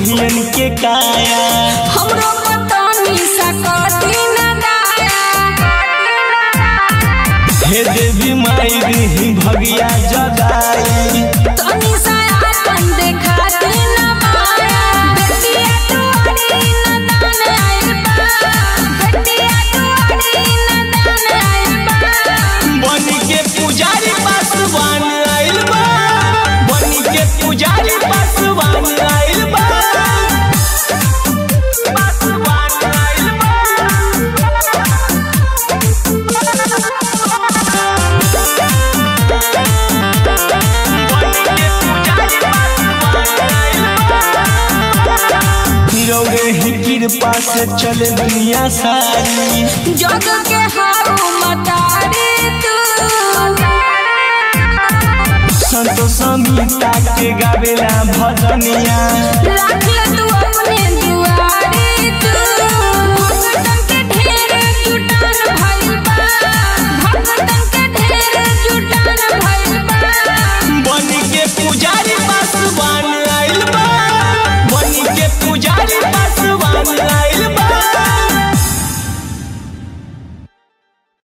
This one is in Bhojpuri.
कोढ़ियन के काया हमरो पतनी सकती न दाया हे देवी माई दी भगिया जगाई तनी सा अपन देखाती न माया बेटिया तोरी न दान आइल बा बेटिया तोरी न दान आइल बा बनी के पुजारी पासवान आइल बा बनी के पुजारी पासवान आइल बा पासवान आइल रौरे ही कृपा से चले दुनिया सारी जग के हारू मतारी तू संतोष समीता के गावेला भजनिया राख ले तू अपने